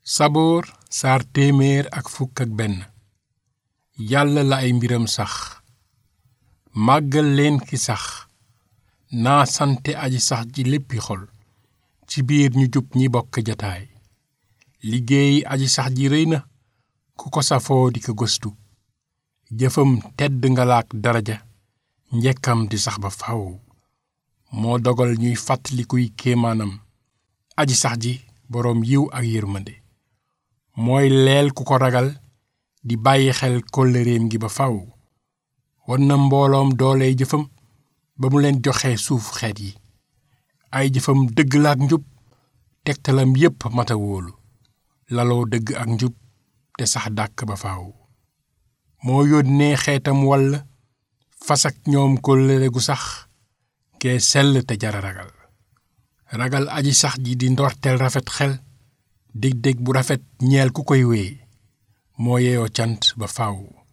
saboor saar téeméer ak fukk ak benn yàlla la ay mbiram sax màggal leen ki sax naa sante aji sax ji léppi xol ci biir ñu jub ñi bokk jataay liggéey aji sax ji rëy na ku ko safoo di ko gëstu jëfam tedd nga laak daraja njekkam di sax ba faw moo dogal ñuy fàttalikuy kéemaanam aji sax ji boroom yiw ak yërmande mooy leel ku ko ragal di bàyyi xel kóllëreem gi ba faw won na mbooloom dooley jëfam ba mu leen joxe suuf xeet yi ay jëfam dëgg la ak njub tegtalam yépp mata wóolu laloo dëgg ak njub te sax dàkk ba faw moo yónnee xeetam wall fas ak ñoom kóllëre gu sax kee sell te jara ragal ragal aji sax ji di ndorteel rafet xel dig-dig bu rafet ñeel ku koy wéy moo yeyoo cant ba faw